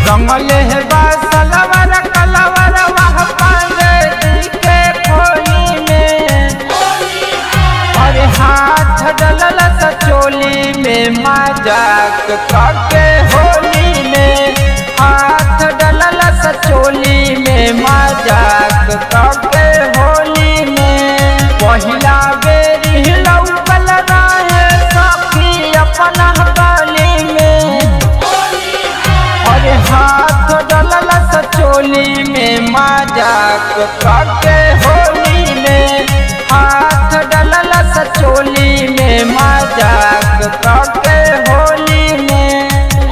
रंगले है बासलवर कलवर वह पांडे जी के खोली में अरे हाथ डलल सचोली में मजाक करके होली में हाथ डलल सचोली में मजाक करके होली में पहिला बेरी लौकल रहे सखी अपना गली में अरे हाथ डलल सचोली में मजाक करके होली में हाथ डलल सचोली में मजाक करके होली में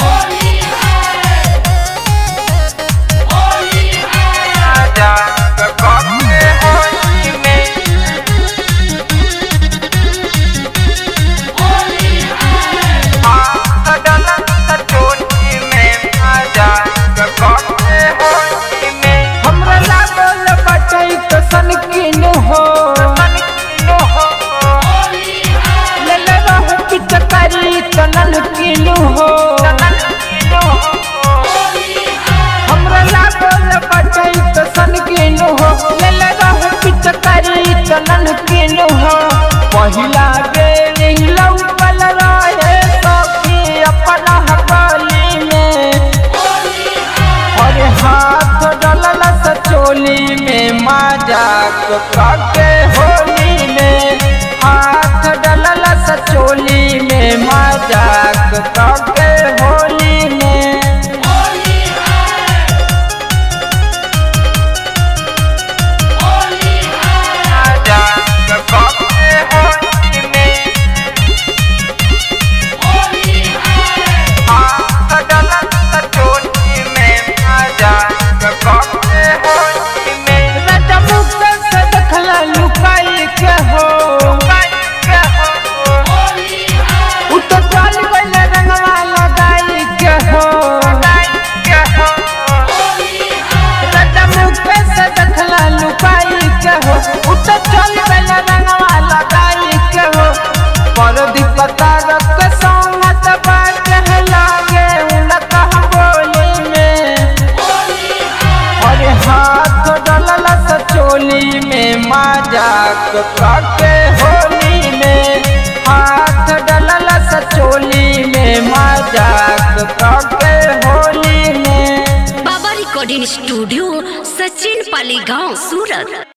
मजाक करके होली में हाथ डलल सचोली में मजाक करके होली में हमरा लागल बटै तो सनकिन हो सनकिन हो लेले रहु पिचकारी तनन किनु हो हमरा लागल बटै तो सनकिनु हो लेले रहु पिचकारी तनन किनु हो पहिला बेर लौकल रहे सखी अपना हकली में अरे हाथ डलल सचोली में मजाक करके होली में हाथ डलल सचोली में मजाक करके होली में मजाक करके होली में हाथ डलल सचोली में मजाक करके होली में राजा मुक्त से देखला लुकाई के हो उ तो चल गइल रंगवा लगाई के हो राजा मुक्त से देखला लुकाई के हो उ तो चल गइल रंगवा लगाई के हो पर दिपता रख संगत बात लागे उनका बोली में अरे हाथ डलल सचोली में मजाक करके होली में हाथ डलल सचोली में मजाक करके होली में बाबा रिकॉर्डिंग स्टूडियो सचिन पाली गांव सूरत